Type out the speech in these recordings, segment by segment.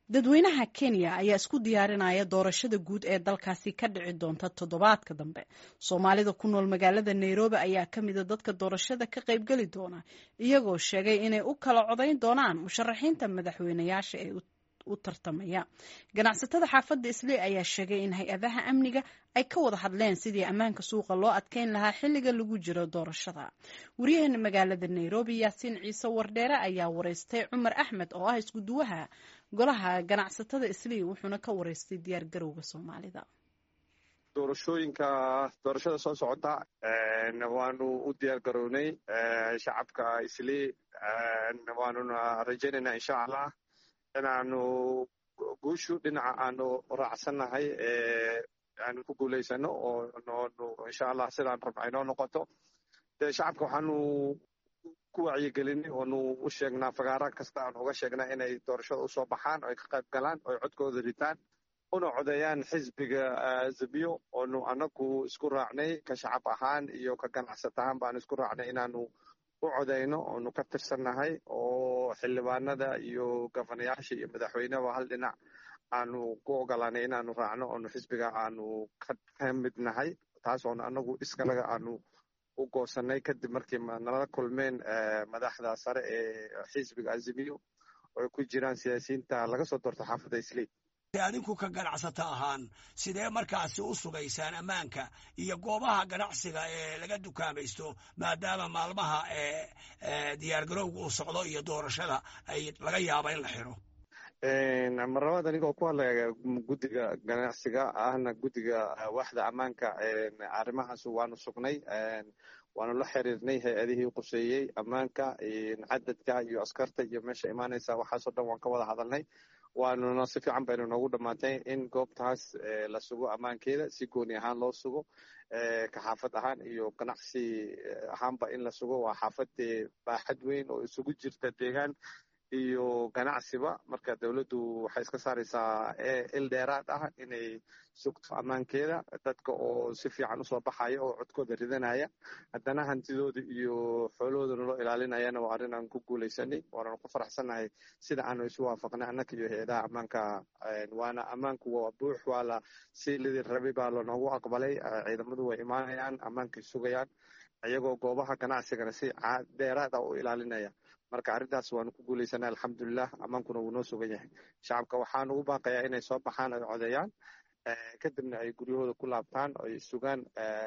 dadweynaha kenya ayaa isku diyaarinaya doorashada guud ee dalkaasi ka dhici doonta toddobaadka dambe soomaalida ku nool magaalada nairobi ayaa ka mida dadka doorashada ka qaybgeli doona iyagoo sheegay inay u kala codayn doonaan musharaxiinta madaxweynayaasha ee u tartamaya ganacsatada xaafadda islii ayaa sheegay in hay-adaha amniga ay ka wada hadleen sidii ammaanka suuqa loo adkeyn lahaa xilliga lagu jiro doorashada wariyaheena magaalada nairobi yaasiin ciise wardheere ayaa wareystay cumar axmed oo ah iskuduwaha golaha ganacsatada islii wuxuuna ka wareystay diyaar garowga soomaalida doorashooyinka doorashada soo socota waanu u diyaar garownay shacabka islii waanuna rajaynaynaa insha allah inaanu guushu dhinaca aanu raacsannahay aanu ku guulaysano oo noonu insha allah sidaan rabna aynoo noqoto dee shacabka waxaanu ku wacyigelinay oonu u sheegnaa fagaara kasta aanu uga sheegnaa inay doorashada usoo baxaan oo ay ka qayb galaan oo ay codkooda ritaan una codeeyaan xisbiga zabiyo oonu anagu isku raacnay ka shacab ahaan iyo ka ganacsat ahaan baanu isku raacnay inaanu u codeyno oonu ka tirsannahay oo xildhibaanada iyo gofanayaasha iyo madaxweyneba hal dhinac aanu ku ogolaanay inaanu raacno oonu xisbiga aanu ka mid nahay taas oonu anagu iskalaga aanu u goosanay kadib markii nala kulmeen madaxda sare ee xisbiga azimiyo oo ay ku jiraan siyaasiyiinta laga soo doorto xaafadda islii adinku ka ganacsata ahaan sidee markaasi u sugaysaan ammaanka iyo goobaha ganacsiga ee laga dukaamaysto maadaama maalmaha diyaargarowga uu socdo iyo doorashada ay laga yaaba in la xiro marlabaad anigoo ku hadlaya guddiga ganacsiga ahna guddiga waaxda ammaanka arrimahaas waanu sugnay waanu la xiriirnay hay-adihii quseeyey ammaanka cadadka iyo askarta iyo meesha imaanaysa waxaasoo dhan waan ka wada hadalnay waanuna si fiican baynu noogu dhammaatay in goobtaas la sugo ammaankeeda si gooni ahaan loo sugo ka xaafad ahaan iyo ganacsi ahaanba in la sugo waa xaafadee baaxad weyn oo isugu jirta deegaan iyo ganacsiba marka dowladdu waxay iska saaraysaa il dheeraad ah inay sugto ammaankeeda dadka oo si fiican usoo baxaya oo codkooda ridanaya haddana hantidooda iyo xoolahoodana loo ilaalinayana waa arrin aan ku guulaysanay waananu ku faraxsannahay sida aanu isu waafaqnay annaka iyo hay-adaha ammaanka waana ammaanku waa buux waa la si lidii rabi baa lanoogu aqbalay ciidamadu way imaanayaan ammaankay sugayaan iyagoo goobaha ganacsigana si dheeraad ah u ilaalinaya marka arrintaas waanu ku guulaysanay alxamdulilah ammaankuna wuu noo sugan yahay shacabka waxaan ugu baaqayaa inay soo baxaan ay codeeyaan kadibna ay guryahooda ku laabtaan oo ay sugaan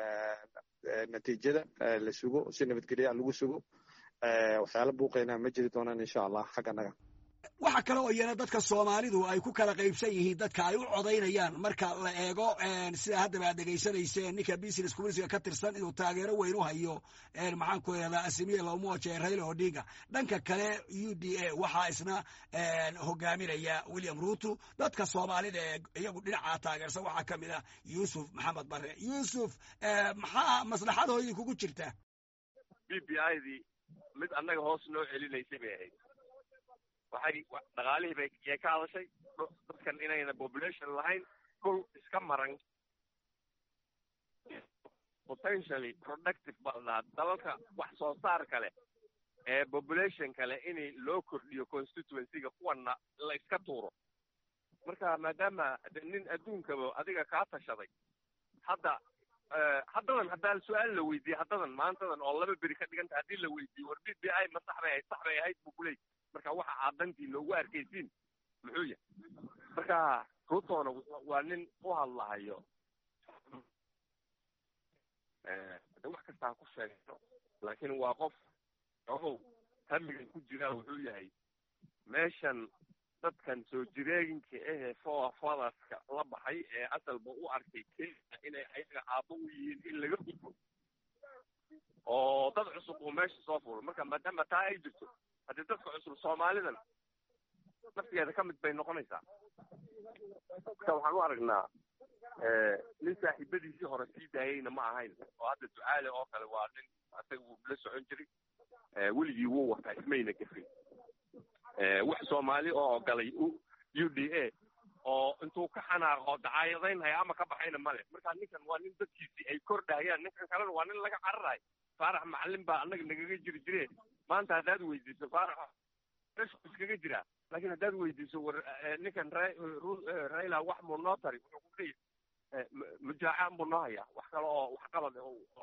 natiijada la sugo si nabadgelya lagu sugo waxyaala buuqayna ma jiri doonaan insha allah xagganaga waxa kale oo iyana dadka soomaalidu ay ku kala qaybsan yihiin dadka ay u codaynayaan marka la eego sida haddaba aad dhegaysanayseen ninka business communitiga ka tirsan inuu taageero weyn u hayo maxaan ku eedaa asimiye lomoje raila odinga dhanka kale u d a waxaa isna hogaaminaya william ruto dadka soomaalida ee iyagu dhinaca taageersan waxaa ka mid ah yuusuf maxamed bare yuusuf maxaa maslaxadoodii kugu jirta b b i dii mid annaga hoos noo celinaysay bay ahayd waxay dhaqaalihii bay yay ka hadashay dadkan inayna population lahayn dhul iska maran potentially productive baa la dhahaa dalalka wax soo saar kale ee population kale in loo kordhiyo constituencyga kuwana la iska tuuro marka maadaama de nin adduunkaba adiga kaa tashaday hadda haddadan haddaa su-aal la weydiiyey haddadan maantadan oo laba beri ka dhiganta haddii la weydiiyo war b b i ma sax bay ahayd sax bay ahayd buu kuley marka waxa aad dantii loogu arkaysiin muxuu yahay marka rutona waa nin u hadlahayo de wax kasta ha ku sheegno laakiin waa qof ogow hamigan ku jiraa wuxuu yahay meeshan dadkan soo jireeginka ahee foa fadaska la baxay ee asalba u arkay kenya inay ayaga aabbo u yihiin in laga gudbo oo dad cusub uu meesha soo fulo marka maadaama taa ay jirto haddii dadka cusub soomaalidan naftigeeda ka mid bay noqonaysaa marka waxaan u aragnaa nin saaxiibadiisii hore sii daayeyna ma ahayn oo hadda ducaale oo kale waa nin asaga wuu la socon jiray weligii wuu wataa ismayna gefin wax soomaali oo galay u d a oo intuu ka xanaaqo dacaayadaynhaya ama ka baxayna male marka ninkan waa nin dadkiisii ay kordhayaan ninkan kalena waa nin laga cararayo faarax macalin baa annaga nagaga jiri jire maanta haddaad weydiiso faarax meeshu iskaga jiraa laakiin haddaad weydiiso war ninkan raila wax muu noo tari wuxuu ku leeyahy mujaacaan buu noo hayaa wax kale oo wax qalad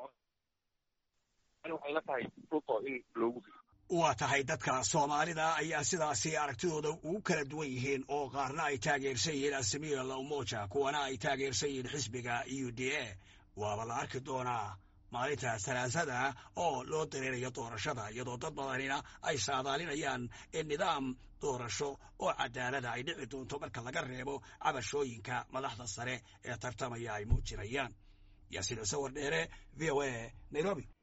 waxay la tahay ruto in loogu fido waa tahay dadka soomaalida ayaa sidaasi aragtidooda ugu kala duwan yihiin oo qaarna ay taageersan yihiin asamiya la umoja kuwana ay taageersan yihiin xisbiga u d a waaba la arki doonaa maalinta salaasada oo loo dareerayo doorashada iyadoo dad badanina ay saadaalinayaan in nidaam doorasho oo cadaalada ay dhici doonto marka laga reebo cabashooyinka madaxda sare ee tartamaya ay muujinayaan yaasiin sawar dheere v o a nairobi